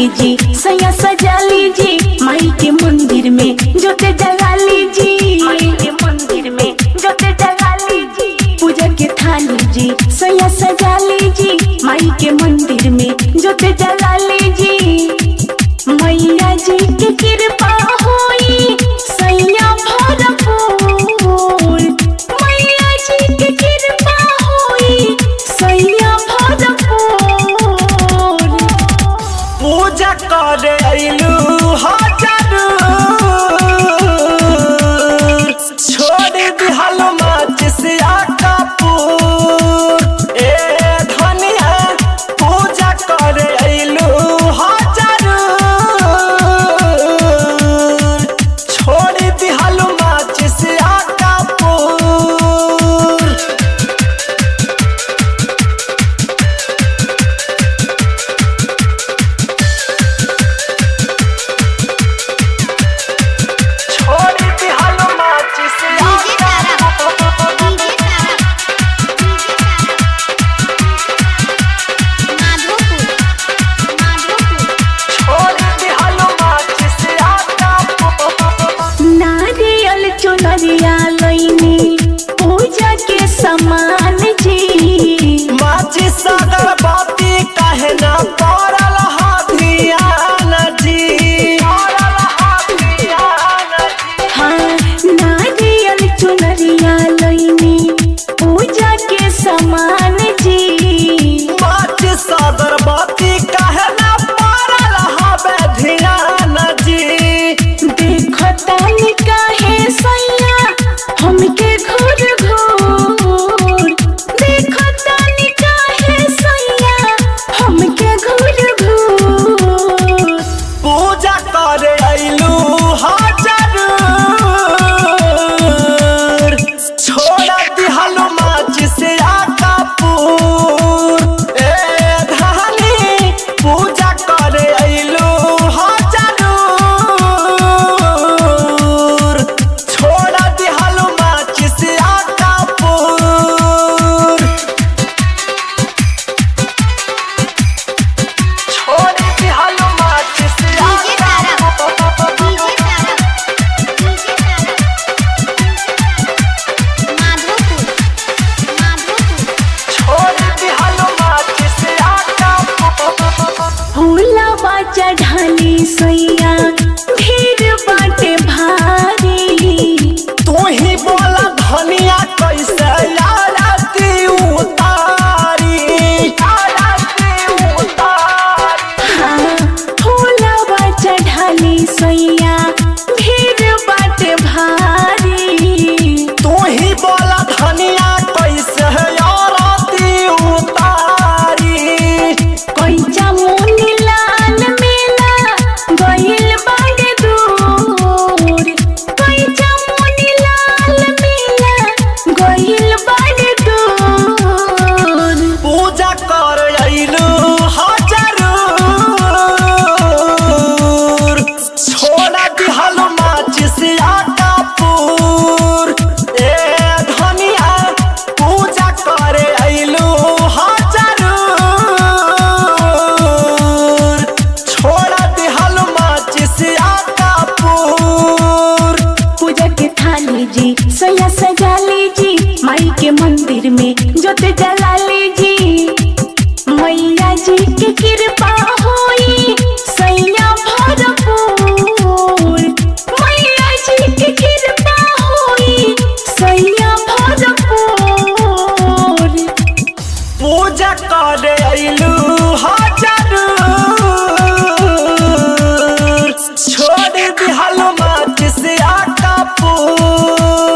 जी सैया सजा लीजी माई के मंदिर में जोते जगा लीजी माई के मंदिर में जोते जगा लीजी पूजा के थाली जी सैया सजा लीजी माई के मंदिर में जोते जगा लीजी मैया जी के कृपा होई सैया भरपूर मैया जी के कृपा होई सैया भरपूर पूजा करे अइलू हजार छोड़ दिहल माच से कपूर ए धनिया पूजा करे अइलू हजार छोड़ दिहल माच से कपूर छोड़ दिहल माच से डीजे तारा डीजे तारा माधोपुर माधोपुर छोड़ दिहल माच से कपूर नारियल चुनरिया लैनी पूजा के समान जी माची सागर बाती कहे ना पड़ल हाथियान जी पड़ल हाथियान जी हाँ नारियल चुनरिया लैनी पूजा के समान जी माची सागर बाती कहे ना पड़ल हवे ध्यान जी देखो तानी काहे सैया हमके घूर घूर देखो तानी काहे सैया हमके घूर घूर पूजा करे अइलू हजार छोड़ दिहल माची से कपूर ए धानी पूजा करे अइलू हजार छोड़ दिहल माची से कपूर छोड़ दिहल माची से DJ Tara DJ Tara DJ Tara Madhopur Madhopur छोड़ दिहल माची से कपूर फूलवा चढ़ाली सैया भीड़ बाटे भारी तू ही बोला धनिया कैसे आरती उतारी आरती उतारी हाँ फूलवा चढ़ाली सैया भीड़ बाटे भारी तू ही बोला धनिया कैसे आरती उतारी कोइचा मुनी लाल मेला गइल बाड़े दूर कोइचा मुनी लाल मेला गइल बाड़े दूर पूजा कर अइलू हजार छोड़ दिहल माचिस कपूर ए धनिया पूजा करे अइलू हजार छोड़ दिहल माचिस कपूर पूजा के थाली जी सैया सजा लीजी माई के मंदिर में जोते जला लीजी मैया जी के कृपा होई सैया भरपूर मैया जी के कृपा होई सैया भरपूर पूजा करे अइलू हजार छोड़ दिहल माचिस कपूर